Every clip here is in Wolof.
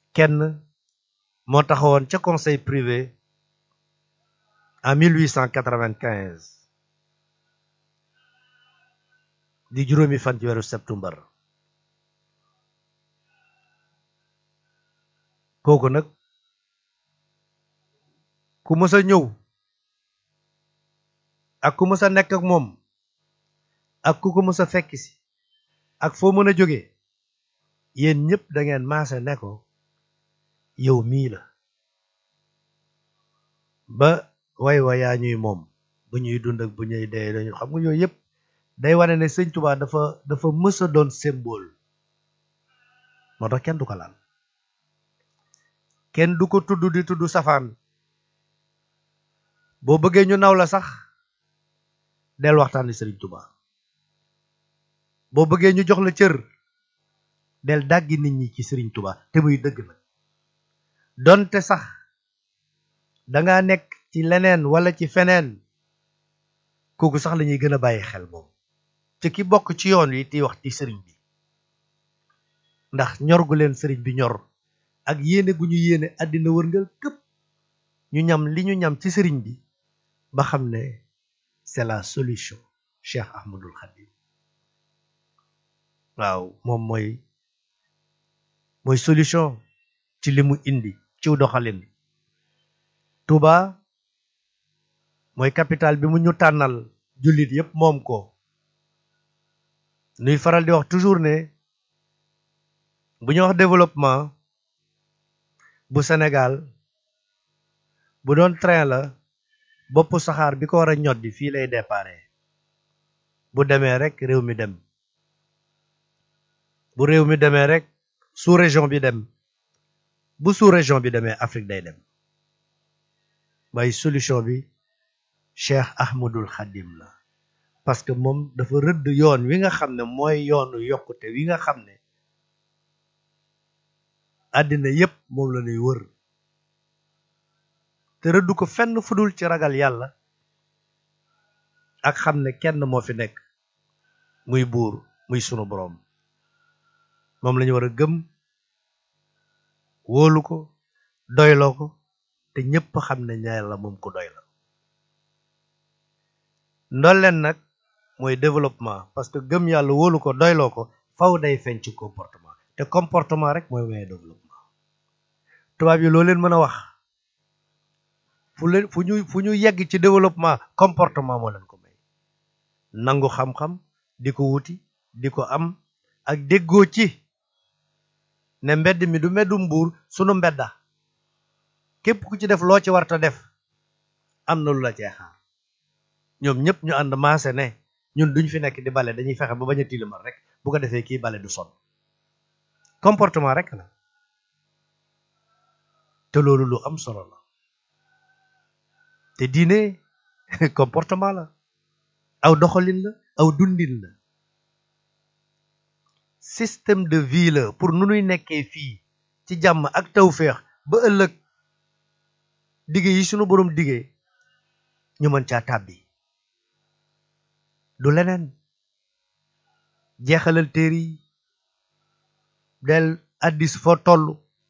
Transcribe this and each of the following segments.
kenn moo taxawoon ca conseil privé en 1895 di juróomi fan ci weeru septembre kooku nag ku mës a ñëw ak ku mës a nekk ak moom ak ku ko mës a fekk si ak foo mën a jóge yéen ñëpp da ngeen maase ne ko yow mii la ba way wayaa ñuy moom bu ñuy dund ak bu ñuy dee dañu xam nga yooyu yëpp day wane ne sëñ Tuubaa dafa dafa mës a doon symbole moo tax kenn du ko laal kenn du ko tudd di tudd safaan boo bëggee ñu naw la sax del waxtaani sëriñ Tuubaa boo bëggee ñu jox la cër del dàggi nit ñi ci sëriñ Tuubaa te muy dëgg nag donte sax danga nekk ci leneen wala ci feneen kooku sax lañuy gën a bàyyi xel moom te ki bokk ci yoon wi ti wax ci sëriñ bi ndax ñor gu leen sëriñ bi ñor ak yéene gu ñu yéene àddina wërngal këpp ñu ñam li ñu ñam ci sëriñ bi ba xam ne c'est la solution Cheikh Ahmadul Khadim waaw moom mooy mooy solution ci li mu indi ciw doxalin Touba mooy capital bi mu ñu tànnal jullit yépp moom ko nuy faral di wax toujours ne bu ñu wax développement bu Sénégal bu doon train la bopp saxaar bi ko war a ñoddi fii lay déparé bu demee rek réew mi dem bu réew mi demee rek sous région bi dem bu sous région bi demee Afrique day dem waaye solution bi Cheikh Ahmadul Khadim la parce que moom dafa rëdd yoon wi nga xam ne mooy yoonu yokkute wi nga xam ne àddina yépp moom la ñuy wër te rëdd ko fenn fudul ci ragal yàlla ak xam ne kenn moo fi nekk muy buur muy sunu boroom moom lañu war a gëm wóolu ko doyloo ko te ñépp xam ne yàlla moom ko doy la ndolleen nag mooy développement parce que gëm yàlla wóolu ko doyloo ko faw day feeñ ci comportement te comportement rek mooy may développement tubaab yi loo leen mën a wax fu leen fu ñu fu ñu yegg ci développement comportement moo leen ko may nangu xam-xam di ko wuti di ko am ak déggoo ci ne mbedd mi du mbeddum buur sunu mbedda képp ku ci def loo ci warta def am na lu la cee xaar ñoom ñëpp ñu ànd maase ne ñun duñ fi nekk di bale dañuy fexe ba bañ a tilimal rek bu ko defee kii bale du sonn comportement rek la te loolu lu am solo la te diine comportement la aw doxalin la aw dundin la système de vie la pour nu nuy nekkee fii ci jàmm ak tawféex ba ëllëg dige yi sunu boroom dige ñu mën caa tàbbi du leneen jeexalal téere yi del addis foo toll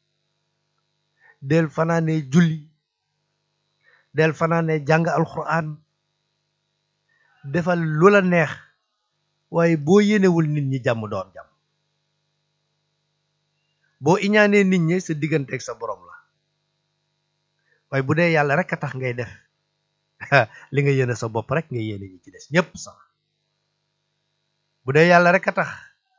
del fanaane julli del fanaane jàng alxuraan defal lu la neex waaye boo yéenewul nit ñi jàmm doon jàmm boo iñaanee nit ñi sa diggante ak sa borom la waaye bu dee yàlla rek a tax ngay def li nga yéene sa bopp rek nga yéene ñi ci des ñépp sax bu dee yàlla rek a tax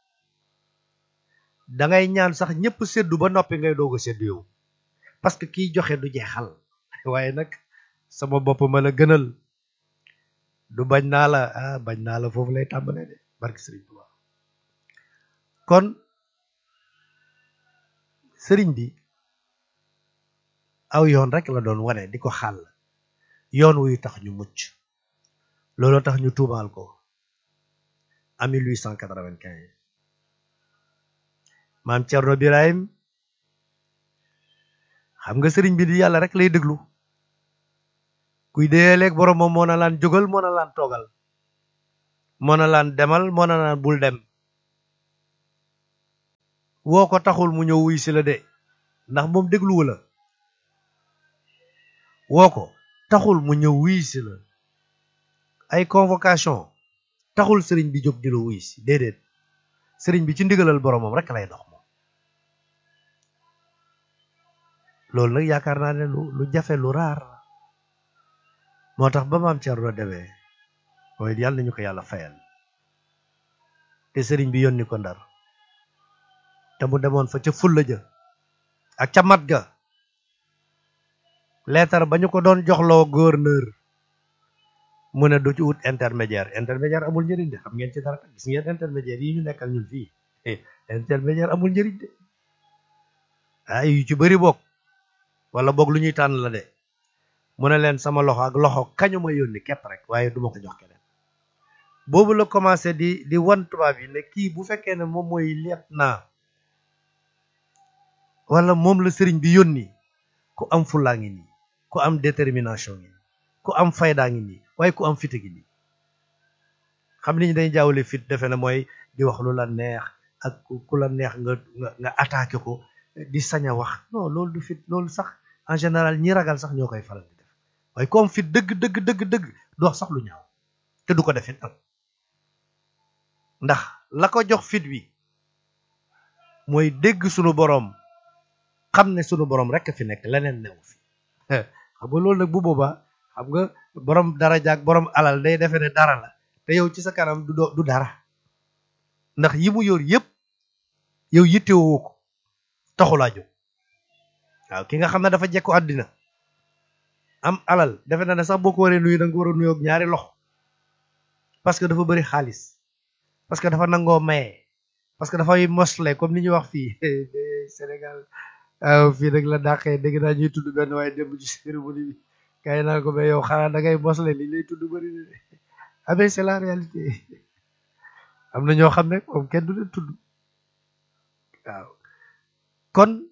dangay ñaan sax ñépp seddu ba noppi ngay doog a seddu yow parce que kiy joxe du jeexal waaye nag sama bopp ma la gënal du bañ naa la ah bañ naa la foofu lay tàmbalee de barki sëriñ Tuubaa kon sëriñ bi aw yoon rek la doon wane di ko xàll yoon wuy tax ñu mucc looloo tax ñu tuumaal ko en 1895 maam Cerno Birahim xam nga sëriñ bi di yàlla rek lay déglu kuy déyaleeg borom moom moo na laan jógal moo na laan toogal moo na laan demal moo na laan bul dem woo ko taxul mu ñëw wuy si la de ndax moom dégluwu la woo ko taxul mu ñëw wuy si la ay convocation taxul sëriñ bi jóg di la wuy si déedéet sëriñ bi ci ndigalal boromam rek lay dox moom loolu nag yaakaar naa ne lu lu jafe lu raar moo tax ba maam Thierno demee mooy yàlla nañu ko yàlla fayal te sëriñ bi yónni ko ndar te mu demoon fa ca fulla ja ak ca mat ga leetar ba ñu ko doon joxloo gouverneur mu ne du ci wut intermédiaire intermédiaire amul njëriñ de xam ngeen ci dara gis ngeen intermédiaire yi ñu nekkal ñun fii intermédiaire amul njëriñ de ah yu ci bëri bokk wala boog lu ñuy tànn la de mu ne leen sama loxo ak loxo kañu ma yónni képp rek waaye duma ko jox keneen boobu la commencé di di wan tubaab yi ne kii bu fekkee ne moom mooy liet naa wala moom la sëriñ bi yónni ku am fullaa ngi nii ku am détermination ngi nii ku am faydaa ngi nii waaye ku am fit gi nii xam ni ñu dañuy jaawale fit defe na mooy di wax lu la neex ak ku la neex nga nga nga attaqué ko di sañ a wax non loolu du fit loolu sax en général ñi ragal sax ñoo koy faral di def waaye ku am fit dëgg dëgg dëgg dëgg du wax sax lu ñaaw te du ko defit nag ndax la ko jox fit wi mooy dégg sunu boroom xam ne sunu boroom rek fi nekk leneen newu fi xam nga loolu nag bu boobaa xam nga boroom daraja ak boroom alal day defe ne dara la te yow ci sa kanam du du dara ndax yi mu yor yépp yow yittewoo ko taxulaa jóg waaw ki nga xam ne dafa jekku àddina am alal defe na ne sax boo ko waree nuyu da nga ko war a nuyoog ñaari loxo parce que dafa bëri xaalis parce que dafa nangoo maye parce que dafay mosle comme ni ñuy wax fii Sénégal waaw fii nag la dàqee dégg naa ñuy tudd benn waaye démb ci cérémonie bi kay naa ko mais yow xanaa da ngay mosle li lay tudd bëri na ah mais c'est la réalité am na ñoo xam ne moom kenn du leen tudd waaw kon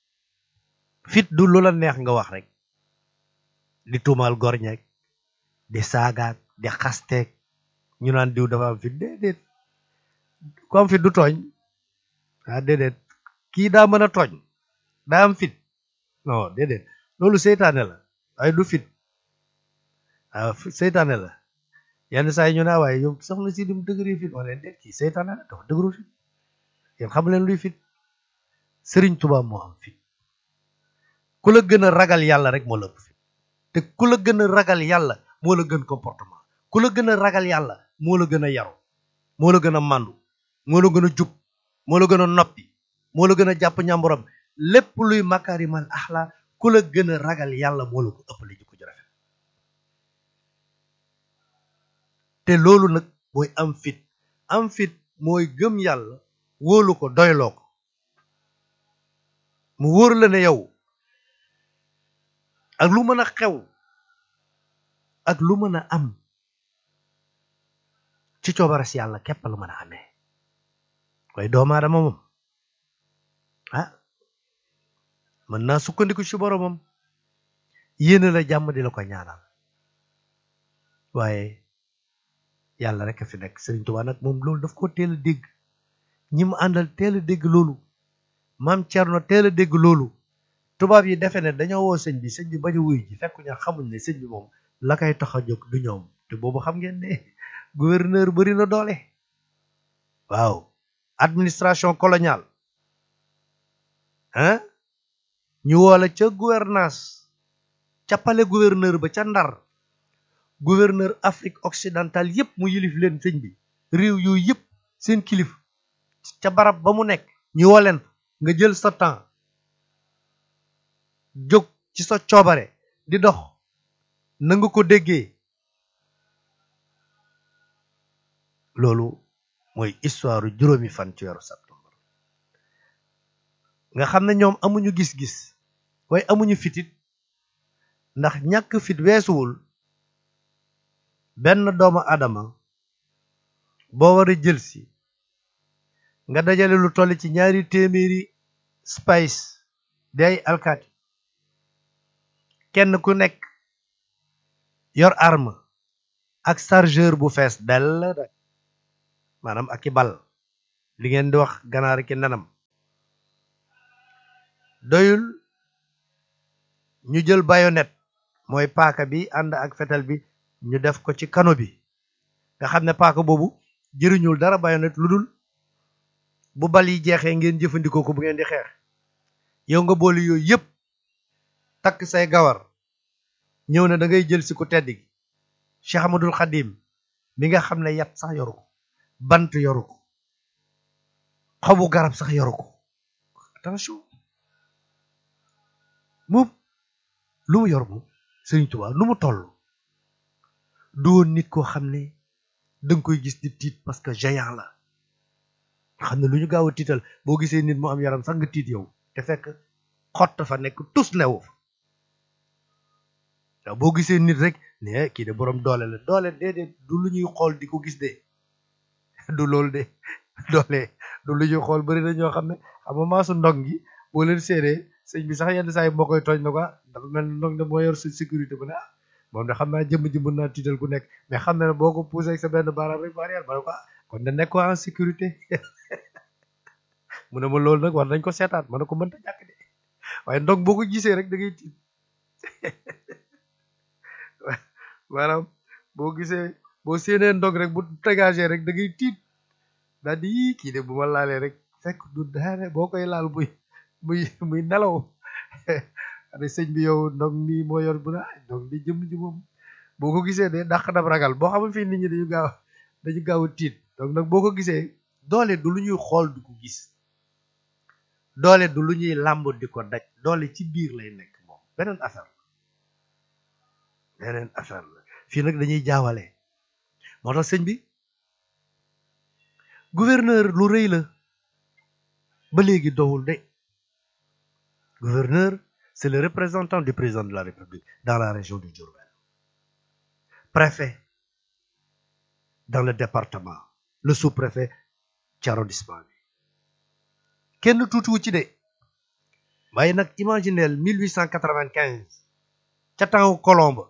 fit du lu la neex nga wax rek di tuumaal gorñeeg di saagaak di xasteeg ñu naan diw dafa am fit déedéet ku am fit du tooñ ah déedéet kii daa mën a tooñ daa am fit non déedéet loolu seytaane la waaye du fit waaw seytaane la yenn saa yi ñu naa waaye yow soxna si dim dëgëri fit wala déet kii seytaane la dafa dëgëru fit yéen xam leen luy fit sëriñ Tuubaa moo am fit ku la gën a ragal yàlla rek moo la ëpp fit te ku la gën a ragal yàlla moo la gën comportement ku la gën a ragal yàlla moo la gën a yaru moo la gën a màndu moo la gën a jub moo la gën a noppi moo la gën a jàpp ñàmburam lépp luy makaarimal axla ku la gën a ragal yàlla moo la ko ëppale jikko ju rafet te loolu nag mooy am fit am fit mooy gëm yàlla wóolu ko doyloo ko mu wóor la ne yow ak lu mën a xew ak lu mën a am ci coobaras yàlla képp lu mën a amee waaye doomu aadama moom ah mën naa sukkandiku ci boromam yéene la jàmm di la ko ñaanal waaye yàlla rek a fi nekk Sëriñ Tuubaa nag moom loolu daf ko teel a dégg ñi mu àndal teel a dégg loolu maam Cerno teel a dégg loolu tubaab yi defe ne dañoo woo sëñ bi sëñ bi bañu wuy ji fekk ñu xamuñ ne sëñ bi moom la koy tax a jóg du ñoom te boobu xam ngeen ne gouverneur bari na doole waaw administration coloniale hein ñu woola ca gouvernance ca palais gouverneur ba ca Ndar gouverneur Afrique occidentale yépp mu yilif leen sëñ bi réew yooyu yépp seen kilif ca barab ba mu nekk ñu woo leen nga jël sa temps jóg ci sa coobare di dox na nga ko déggee loolu mooy histoire juróomi fan ci weeru septembre nga xam ne ñoom amuñu gis-gis waaye amuñu fitit ndax ñàkk fit weesuwul benn doomu adama boo war a jël si nga dajale lu toll ci ñaari téeméeri spice di ay alkaati kenn ku nekk yor arme ak chargeur bu fees dell rek maanaam ak i bal li ngeen di wax ganaar ki nenam doyul ñu jël bayonet mooy paaka bi ànd ak fetal bi ñu def ko ci kano bi nga xam ne paaka boobu jëriñul dara bayonet lu dul bu bal yi jeexee ngeen jëfandikoo ko bu ngeen di xeex yow nga boole yooyu yépp takk say gawar ñëw na da ngay jël si ku tedd gi Cheikh Ahmadul Xadim mi nga xam ne yat sax yoru ko bant yoru ko xobu garab sax yoru ko attention moom lu mu yor moom Sëriñ Tuubaa lu mu toll du woon nit koo xam ne danga koy gis di tiit parce que géant la xam ne lu ñu gaaw a tiital boo gisee nit mu am yaram sax nga tiit yow te fekk xott fa nekk tus newu fa waaw boo gisee nit rek ne kii de boroom doole la doole déedéet du lu ñuy xool di ko gis de du loolu de doole du lu ñuy xool bari na ñoo xam ne xam nga maasu ndong gi boo leen séenee sëñ bi sax yenn saa yi moo koy tooñ na ko dafa mel ne ndong de moo yor sa sécurité bu ne ah moom de xam naa jëmm ji mën naa tiital ku nekk mais xam na ne boo ko poussé ak sa benn baaraam rek barrière ba ne ko kon de nekkoo en sécurité mu ne ma loolu nag war nañ ko seetaat ma ne ko mënta ñàkk de waaye ndong boo ko gisee rek da ngay tiit maanaam boo gisee boo séenee ndog rek bu dégagé rek da ngay tiit daal di yii kii de bu ma laalee rek fekk du daane boo koy laal muy muy muy nelaw ade sëñ bi yow ndog nii moo yor bu na ndog di jëm ji moom boo ko gisee de dàq dab ragal boo xamul fii nit ñi dañu gaaw dañu gaaw a tiit donc nag boo ko gisee doole du lu ñuy xool di ko gis doole du lu ñuy làmb di ko daj doole ci biir lay nekk moom beneen affaire la beneen affaire la fii nag dañuy jaawale moo tax sëñ bi gouverneur lu rëy la ba léegi dowul de gouverneur c'est le représentant du président de la République dans la région du Diourbel préfet dans le département le sous-préfet ci arrondissement bi kenn tuutiwu ci de waaye nag imagineel 1895 ca temps Colombe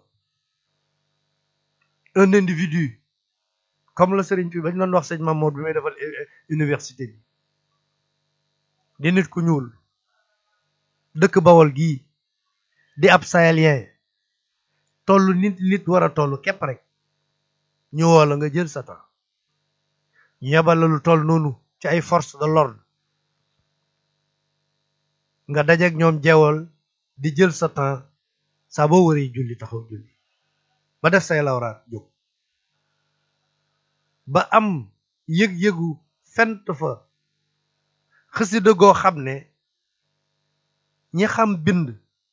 un individu comme la sëriñ bi bañ doon wax sëñ Mamour bi may defal université bi di nit ku ñuul dëkk Bawol gii di ab sahélien toll nit nit war a toll képp rek ñu woo la nga jël sa temps ñu yebal la lu toll noonu ci ay force de l'ordre nga dajeek ñoom jeewal di jël sa temps saa boo waree julli taxaw julli ba def say lawraat jóg ba am yëg-yëgu fent fa xasida goo xam ne ñi xam bind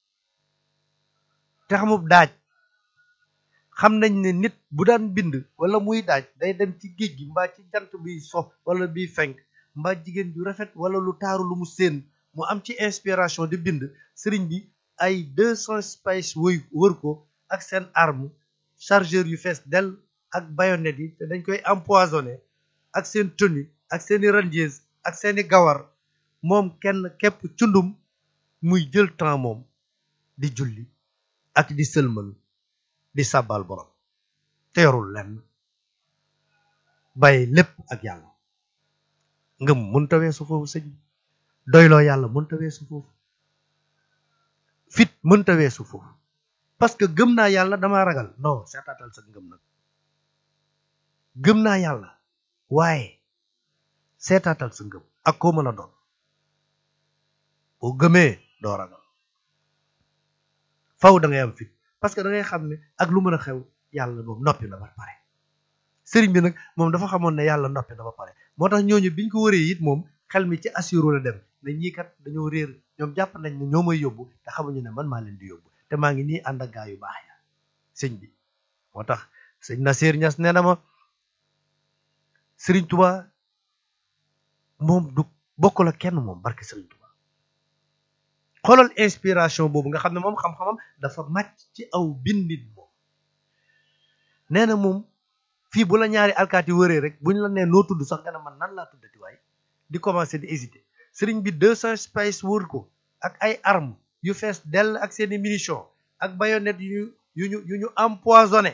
te xamub daaj xam nañ ne nit bu daan bind wala muy daaj day dem ci géej gi mbaa ci jant biy so wala biy fenk mbaa jigéen ju rafet wala lu taaru lu mu séen mu am ci inspiration di bind sëriñ bi ay deux cent space wëy wër ko ak seen arme chargeur yu fees del ak bayonet yi te dañ koy empoisonné ak seen tenue ak seeni rangers ak seeni gawar moom kenn képp cundum muy jël temps moom di julli ak di sëlmal di sàbbal borom te yorul lenn bàyyi lépp ak yàlla ngëm mënta weesu foofu sëñ doyloo yàlla mënta weesu foofu fit mënta weesu foofu parce que gëm naa yàlla dama ragal non seetaatal sa ngëm nag gëm naa yàlla waaye seetaatal sa ngëm ak koo mën a doon boo gëmee doo ragal faw da ngay am fit parce que da ngay xam ne ak lu mën a xew yàlla moom noppi na ba pare sëriñ bi nag moom dafa xamoon ne yàlla noppi na ba pare moo tax ñooñu biñ ko wëree it moom xel mi ci assuro la dem ne ñii kat dañoo réer ñoom jàpp nañ ne ñoo may yóbbu te xamuñu ne man maa leen di yóbbu te maa ngi nii ànd ak gaa yu baax ya sëñ bi moo tax sëñ Nasir Ñas nee na ma sëriñ Tuba moom du bokk la kenn moom barke sëriñ Tuba xoolal inspiration boobu nga xam ne moom xam-xamam dafa màcc ci aw bindit moom nee na moom fii bu la ñaari alkaati wëree rek buñ la nee noo tudd sax nga ne man nan laa tuddati waaye di commencer di hésiter sëriñ bi deux cent space wër ko ak ay armes yu fees dell ak seeni munitions ak bayonettes yu ñu yu ñu yu ñu empoisonné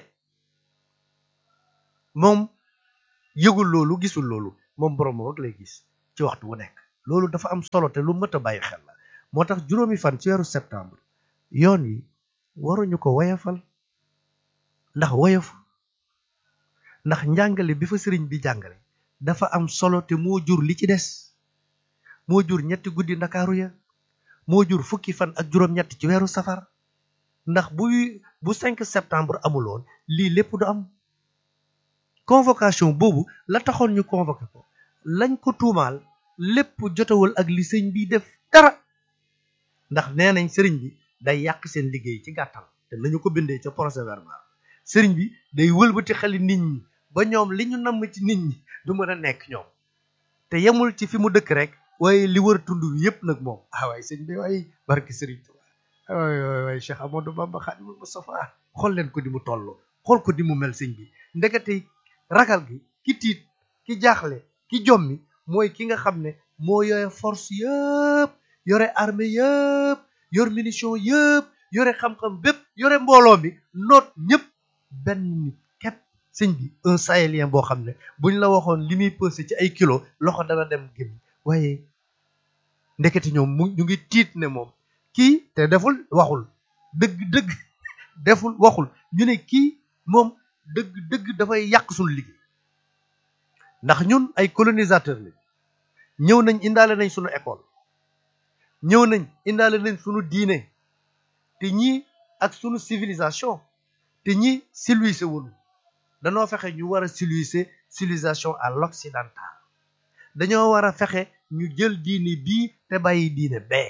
moom yëgul loolu gisul loolu moom borom rek lay gis ci waxtu wu nekk loolu dafa am solo te lu mët a bàyyi xel la moo tax juróomi fan ci weeru septembre yoon yi waruñu ko woyafal ndax woyaf ndax njàngale bi fa sëriñ bi jàngale dafa am solo te moo jur li ci des moo jur ñetti guddi ndakaaru ya moo jur fukki fan ak juróom-ñett ci weeru safar ndax buy bu 5 septembre amuloon lii lépp du am convocation boobu la taxoon ñu convoqué ko lañ ko tuumaal lépp jotewul ak li sëñ bi def dara ndax nee nañ sëriñ bi day yàq seen liggéey ci gàttal te nañu ko bindee ca procès verbal sëriñ bi day wëlbati xeli nit ñi ba ñoom li ñu namm ci nit ñi du mën a nekk ñoom te yemul ci fi mu dëkk rek waaye li wër tund wi yëpp nag moom ah waay sëñ bi waay barki sëriñ Tuubaa waay waay waay Cheikh Amadou Bamba Xaadimul Mustafaa xool leen ko di mu toll xool ko di mu mel sëñ bi ndekete ragal gi ki tiit ki jaaxle ki jommi mooy ki nga xam ne moo yore force yëpp yore armée yëpp yor munition yëpp yore xam-xam bépp yore mbooloo mi noot ñëpp benn nit képp sëñ bi un sahélien boo xam ne buñ la waxoon li muy pesé ci ay kilo loxo dana dem gémmi waaye ndekete ñoom mu ñu ngi tiit ne moom kii te deful waxul dëgg dëgg deful waxul ñu ne kii moom dëgg dëgg dafay yàq suñu liggéey ndax ñun ay colonisateur lañ ñëw nañ indaale nañ suñu école ñëw nañ indaale nañ suñu diine te ñii ak suñu civilisation te ñii civilisé wuñu dañoo fexe ñu war a civiliser civilisation à l'occidental dañoo war a fexe ñu jël diine bii te bàyyi diine bee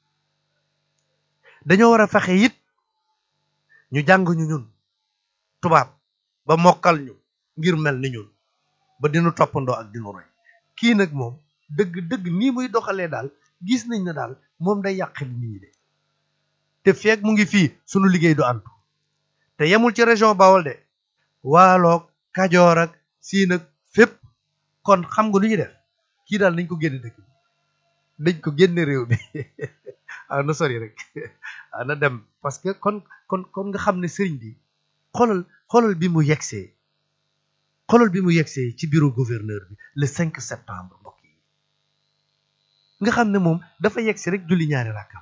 dañoo war a fexe it ñu jàng ñu ñun tubaab ba mokkal ñu ngir mel ni ñun ba dinu toppandoo ak dinu roy kii nag moom dëgg dëgg nii muy doxalee daal gis nañ ne daal moom day yàq nit ñi de te feeg mu ngi fii sunu liggéey du antu te yemul ci région Bawol de waaloog kajoor ak siin ak fépp kon xam nga lu ñu def kii daal nañ ko génne dëkk bi dañ ko génne réew mi ah na sori rek ah na dem parce que kon kon kon nga xam ne sëriñ bi xoolal xoolal bi mu yegsee xoolal bi mu yegsee ci bureau gouverneur bi le 5 septembre mbokk yi nga xam ne moom dafa yegsi rek julli ñaari rakka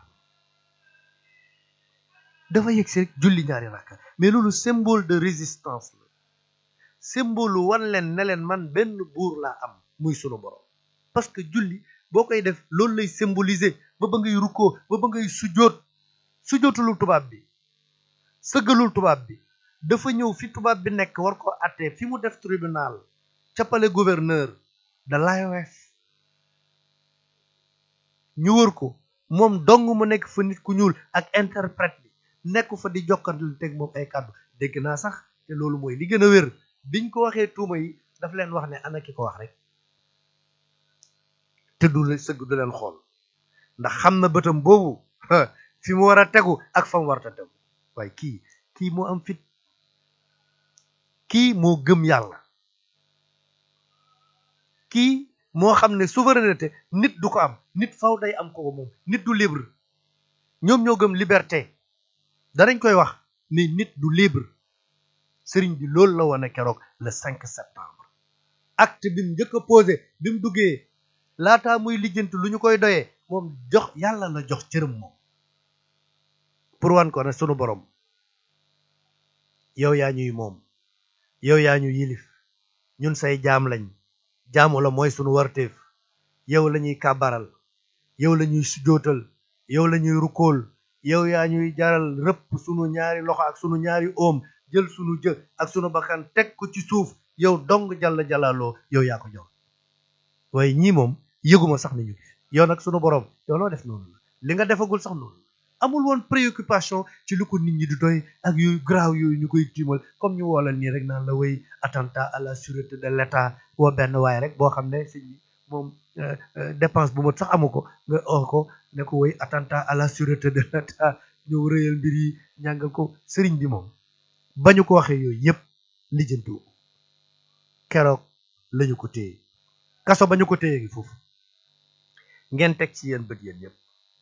dafa yegsi rek julli ñaari rakka mais loolu symbole de résistance la symbole wan leen ne leen man benn buur laa am muy sunu borom parce que julli boo koy def loolu lay symboliser ba ba ngay rukkoo ba ba ngay sujjoot sujjootulul tubaab bi sëggalul tubaab bi dafa ñëw fi tubaab bi nekk war ko àttee fi mu def tribunal ca palais gouverneur de l'AOF ñu wër ko moom dong mu nekk fa nit ku ñuul ak interprète bi nekk fa di jokkanteel teg moom ay kàddu dégg naa sax te loolu mooy li gën a wér biñ ko waxee tuuma yi daf leen wax ne ana ki ko wax rek te du la sëgg du leen xool ndax xam na bëtam boobu fi mu war a tegu ak fa mu war a tegu waaye kii kii moo am fit kii moo gëm yàlla kii moo xam ne souveraineté nit du ko am nit faw day am ko moom nit du libre ñoom ñoo gëm liberté danañ koy wax ni nit du libre sëriñ bi loolu la wane keroog le 5 septembre acte bi mu njëkk a posé bi mu duggee laataa muy lijjanti lu ñu koy doyee moom jox yàlla la jox cërëm moom pour wan ko ne sunu borom yow yaa ñuy moom yow yaa ñu yilif ñun say jaam lañ jaamu la mooy sunu warteef yow la ñuy kàbbaral yow la ñuy sujootal yow la ñuy rukkool yow yaa ñuy jaral rëpp sunu ñaari loxo ak sunu ñaari oom jël sunu jë ak sunu bakkan teg ko ci suuf yow dong jalla jalaaloo yow yaa ko jox waaye ñii moom yëguma sax ni ñu gis yow nag sunu borom yow loo def noonu la li nga defagul sax noonu la amul woon préoccupation ci lu ko nit ñi di doy ak yooyu graaw yooyu ñu koy tiimal comme ñu woolal nii rek naan la way attentat à la sûreté de l'état woo benn waaye rek boo xam ne sëñ bi moom dépense bu mat sax amu ko nga oo ko ne ko way attentat à la sûreté de l'état ñëw rëyal mbir yi ñàngal ko sëriñ bi moom ba ñu ko waxee yooyu yëpp lijjantu keroog lañu ko téye kaso ba ñu ko téye ngi foofu ngeen teg ci yéen bët yéen yëpp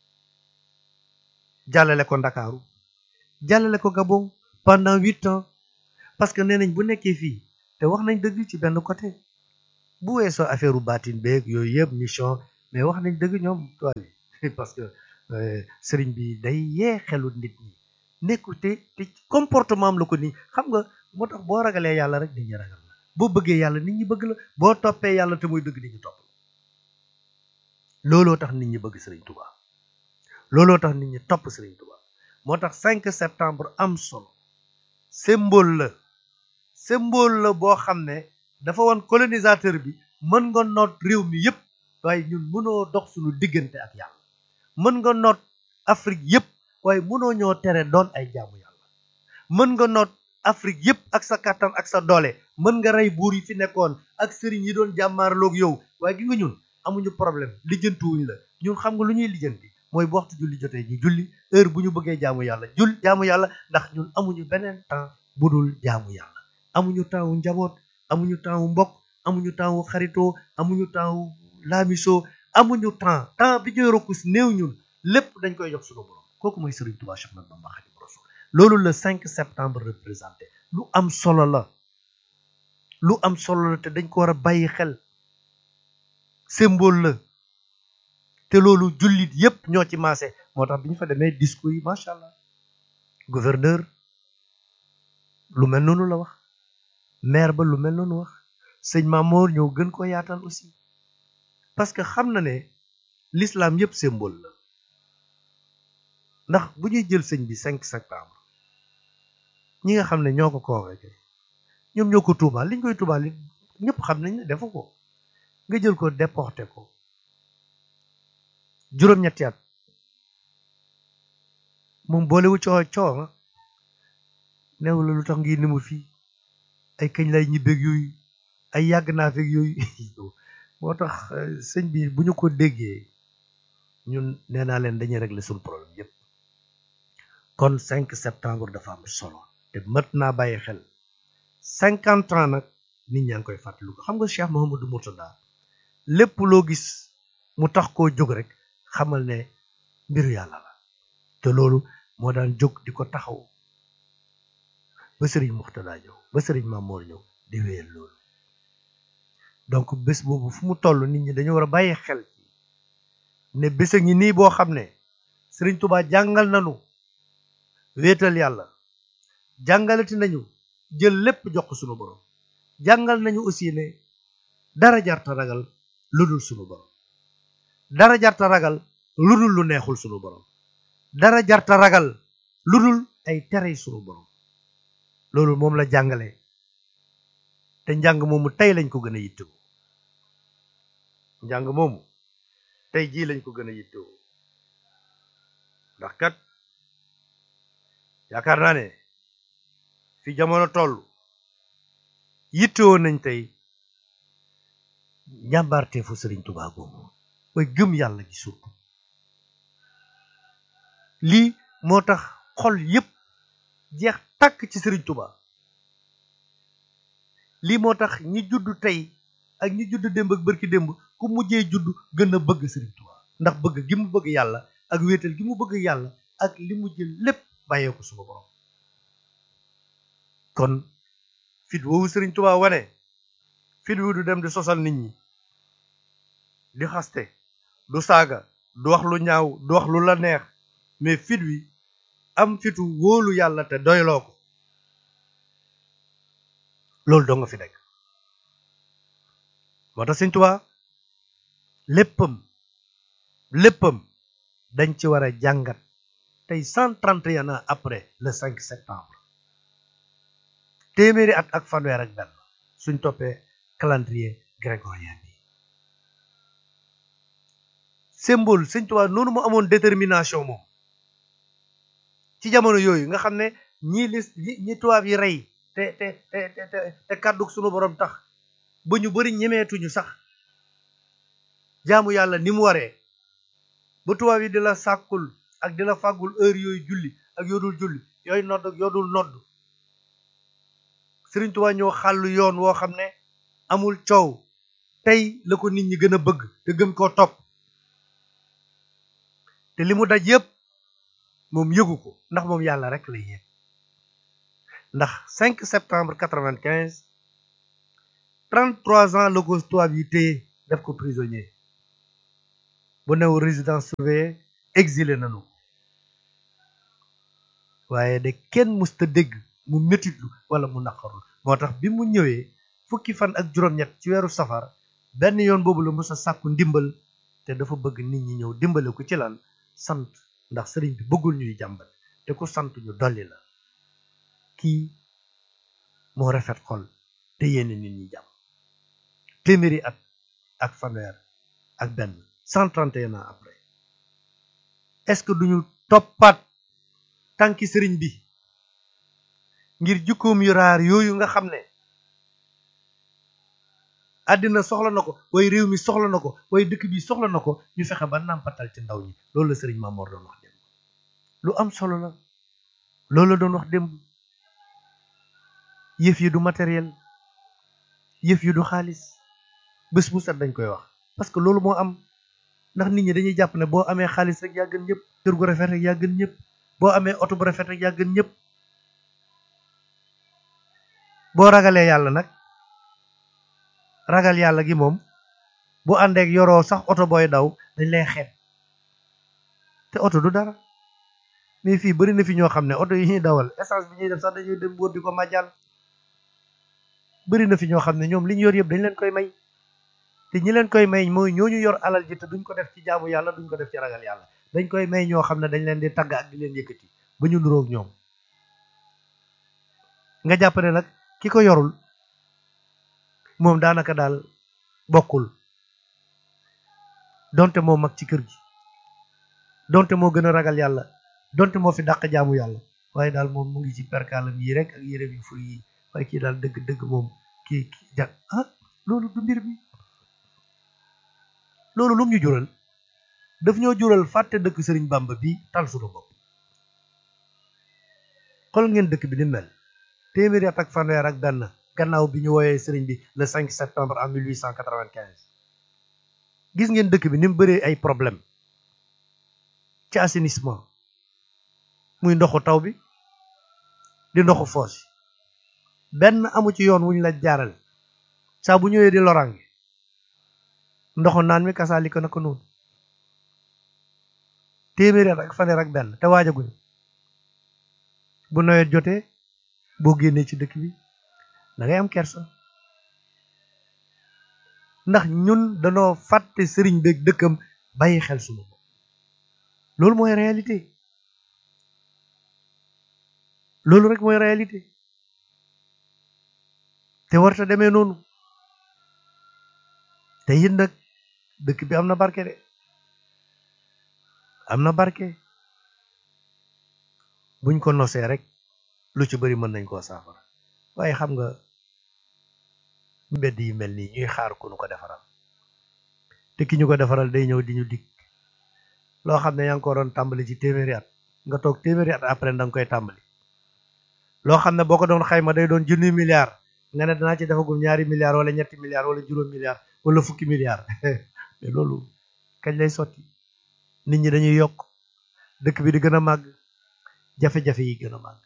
jàllale ko ndakaaru jàllale ko Gabon pendant huit ans parce que nee nañ bu nekkee fii te wax nañ dëgg ci benn côté bu weesoo affaire u baatin beeg yooyu yëpp mission mais wax nañ dëgg ñoom tool yi parce que sëriñ bi day yee xelu nit ñi nekku te te comportement am la ko nii xam nga moo tax boo ragalee yàlla rek nit ñi ragal la boo bëggee yàlla nit ñi bëgg la boo toppee yàlla te muy dëgg nit ñi topp la looloo tax nit ñi bëgg sëriñ Touba looloo tax nit ñi topp sëriñ Touba moo tax 5 septembre am solo symbole la symbole la boo xam ne dafa woon colonisateur bi mën nga noot réew mi yépp waaye ñun mënoo dox suñu diggante ak yàlla mën nga noot Afrique yépp waaye mënoo ñoo tere doon ay jaamu yàlla mën nga noot Afrique yépp ak sa kàttan ak sa doole mën nga rey buur yi fi nekkoon ak sëriñ yi doon jàmmaarloog yow waaye gi nga ñun amuñu problème lijjantiwuñ la ñun xam nga lu ñuy lijjanti mooy bu waxtu julli jotee ñu julli heure bu ñu bëggee jaamu yàlla jul jaamu yàlla ndax ñun amuñu beneen temps bu dul jaamu yàlla amuñu temps wu njaboot amuñu temps wu mbokk amuñu temps wu xaritoo amuñu temps wu laamisoo amuñu temps temps bi ñuy rokku si néew ñun lépp dañ koy jox suñu borom kooku mooy Serigne Touba Cheikh Ahmadou Bamba Khadimu Rasul loolu le 5 septembre représenté lu am solo la lu am solo la te dañ ko war a bàyyi xel symbole la te loolu jullit yépp ñoo ci maase moo tax bi ñu fa demee discours yi macha allah gouverneur lu mel noonu la wax maire ba lu mel noonu wax sëñ Mamour ñëw gën ko yaatal aussi parce que xam na ne l'islam yépp symbole la ndax bu ñuy jël sëñ bi 5 septembre ñi nga xam ne ñoo ko convoqué ñoom ñoo ko tuumaal li ñu koy tuumaal li ñëpp xam nañ ne defu ko nga jël ko déporté ko juróom-ñetti at moom boolewu coow coow neew la lu tax ngi ni mu fii ay kañ lay ñibbeeg yooyu ay yàgg naa feeg yooyu moo tax sëñ bi bu ñu ko déggee ñun nee naa leen dañuy régler suñu problème yépp kon 5 septembre dafa am solo te mët naa bàyyi xel cinquante ans nag nit ñaa ngi koy fàttaliku ko xam nga Cheikh Mouhamadou Mourtada lépp loo gis mu tax koo jóg rek xamal ne mbiru yàlla la te loolu moo daan jóg di ko taxaw ba sëriñ Mourtada ñëw ba sëriñ Mamour ñëw di wéyal loolu donc bés boobu fu mu toll nit ñi dañu war a bàyyi xel ne bés a ngi nii boo xam ne sëriñ Touba jàngal nañu wéetal yàlla jàngalati nañu jël lépp jox ko sunu borom jàngal nañu aussi ne dara jarta ragal lu dul sunu borom dara jarta ragal lu dul lu neexul sunu borom dara jarta ragal lu dul ay terey sunu borom loolu moom la jàngale te njàng moomu tey lañ ko gën a yittewoo njàng moomu tey jii lañ ko gën a yittewoo ndax kat yaakaar naa ne fi jamono toll yittewoo nañ tey njàmbaarteefu Sëriñ Tuubaa googu mooy gëm yàlla gi surtout lii moo tax xol yépp jeex tàkk ci Sëriñ Tuubaa lii moo tax ñi judd tey ak ñi judd démb ak bërki démb ku mujjee judd gën a bëgg Sëriñ Tuubaa ndax bëgg gi mu bëgg yàlla ak wéetal gi mu bëgg yàlla ak li mu jël lépp bàyyee ko suma borom kon fit woowu Sëriñ Tuubaa wane fit wu du dem di sosal nit ñi di xaste du saaga du wax lu ñaaw du wax lu la neex mais fit wi am fitu wóolu yàlla te doyloo ko loolu doo nga fi nekk moo tax Sëriñ Tuubaa léppam léppam dañ ci war a jàngat tey cent trente et un ans après le 5 septembre téeméeri at ak fanweer ak benn suñ toppee calendrier grégorien bi symbole Sëriñ Tuubaa noonu mu amoon détermination moom ci jamono yooyu nga xam ne ñii lis ñi tubaab yi rey te te te te te kàddu sunu borom tax ba ñu bari ñemeetuñu sax jaamu yàlla ni mu waree ba tubaab yi di la sàkkul ak di la fàggul heure yooyu julli ak yoodul julli yooyu nodd ak yoodul nodd Sëriñ Tuubaa ñoo xàllu yoon woo xam ne amul coow tey la ko nit ñi gën a bëgg te gën koo topp te li mu daj yépp moom yëgu ko ndax moom yàlla rek lay yëg ndax 5 septembre 95 33 ans la ko tubaab yi téye def ko prisonnier bu new résidence surveillée exilé nañu waaye de kenn musta dégg mu métitlu wala mu naqarul moo tax bi mu ñëwee fukki fan ak juróom-ñett ci weeru safar benn yoon boobu la mës a sàkku ndimbal te dafa bëgg nit ñi ñëw dimbale ko ci lan sant ndax sëriñ bi bëggul ñuy jàmbat te ku sant ñu dolli la kii moo rafet xol te yéene nit ñi jàmm téeméeri at ak fanweer ak benn cent trente et un ans après est-ce que duñu toppaat tànki sëriñ bi ngir jukkoom yu raar yooyu nga xam ne àddina soxla na ko way réew mi soxla na ko way dëkk bi soxla na ko ñu fexe ba nàmpatal ci ndaw ñi loolu la sëriñ Mamoor doon wax démb lu am solo la loolu la doon wax démb yëf yi du matériel yëf yi du xaalis bés bu set dañ koy wax parce que loolu moo am ndax nit ñi dañuy jàpp ne boo amee xaalis rek yaa gën ñëpp kër gu rafet rek yaa gën ñëpp boo amee oto bu rafet rek yaa gën ñëpp boo ragalee yàlla nag ragal yàlla gi moom bu àndeek yoroo sax oto booy daw dañ lay xeeb te oto du dara mais fii bari na fi ñoo xam ne oto yi ñuy dawal essence bi ñuy def sax dañuy dem wóor di ko màjjal bari na fi ñoo xam ne ñoom li ñu yor yëpp dañ leen koy may te ñi leen koy may mooy ñooñu yor alal ji te duñ ko def ci jaamu yàlla duñ ko def ci ragal yàlla dañ koy may ñoo xam ne dañ leen di tagg ak di leen yëkkati ba ñu nuroog ñoom nga jàpp ne nag ki ko yorul moom daanaka daal bokkul donte moo mag ci kër gi donte moo gën a ragal yàlla donte moo fi dàq jaamu yàlla waaye daal moom mu ngi ci perkaalam yi rek ak yére yu fur yi waaye kii daal dëgg dëgg moom kii kii ja ah loolu du mbir mi loolu lum ñu jural daf ñoo jural fàtte dëkk sëriñ Bamba bi tal suñu bopp xool ngeen dëkk bi ni mel téeméeri at ak fanweer ak benn gannaaw bi ñu wooyee sëriñ bi le 5 septembre en 1895 gis ngeen dëkk bi ni mu bëree ay problème ci assainissement muy ndoxu taw bi di ndoxu foos benn amu ci yoon wuñ la jaarale saa bu ñëwee di lorange ndoxu naan mi kasaalika na ko noonu téeméeri at ak fanweer ak benn te waajaguñu bu nawet jotee boo génnee ci dëkk bi da ngay am kersa ndax ñun danoo fàtte sëriñ beeg dëkkam bàyyi xel sunu bopp loolu mooy réalité loolu rek mooy réalité te warta demee noonu te it nag dëkk bi am na barke de am na barke buñ ko nosee rek lu ci bari mën nañ koo saafara waaye xam nga mbedd yi mel nii ñuy xaar ku nu ko defaral te ki ñu ko defaral day ñëw di ñu dig loo xam ne yaa ngi ko doon tàmbali ci téeméeri at nga toog téeméeri at après da nga koy tàmbali loo xam ne boo ko doon xayma day doon junni milliard nga ne danaa ci defagum ñaari milliards wala ñetti milliards wala juróom milliards wala fukki milliards mais loolu kañ lay sotti nit ñi dañuy yokk dëkk bi di gën a màgg jafe-jafe yi gën a màgg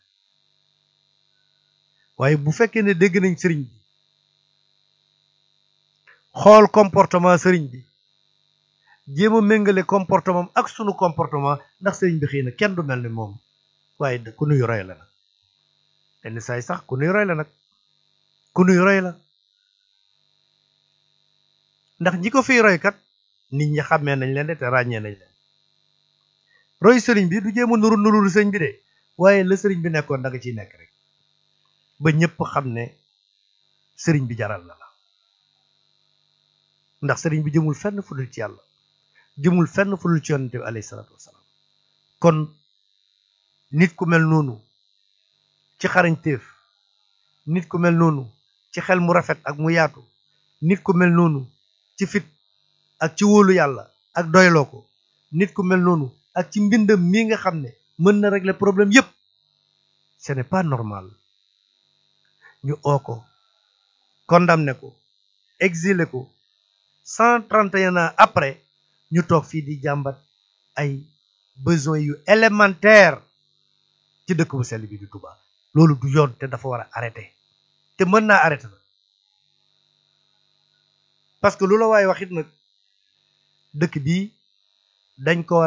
waaye bu fekkee ne dégg nañ sëriñ bi xool comportement sëriñ bi jéem a méngale comportement ak sunu comportement ndax sëriñ bi xëy na kenn du mel ni moom waaye ku nuy roy la nag yenn saay sax ku nuy roy la nag ku nuy roy la ndax ñi ko fiy roy kat nit ñi xàmmee nañ leen de te ràññee nañ leen roy sëriñ bi du jéem a nuru nurul sëriñ bi de waaye la sëriñ bi nekkoon da nga ciy nekk rek ba ñëpp xam ne sëriñ bi jaral na la ndax sëriñ bi jëmul fenn fu dul ci yàlla jëmul fenn fu dul ci yonente bi alayhi salaatu wasalaam kon nit ku mel noonu ci xarañteef nit ku mel noonu ci xel mu rafet ak mu yaatu nit ku mel noonu ci fit ak ci wóolu yàlla ak doyloo ko nit ku mel noonu ak ci mbindam mii nga xam ne mën na régler problème yépp ce n'est pas normal ñu oo ko condamné ko exilé ko cent trente et un ans après ñu toog fii di jàmbat ay besoins yu élémentaire ci dëkk bu sell bi di Touba loolu du yoon te dafa war a arrêté te mën naa arrêté na parce que lu la waaye waxit nag dëkk bii dañ ko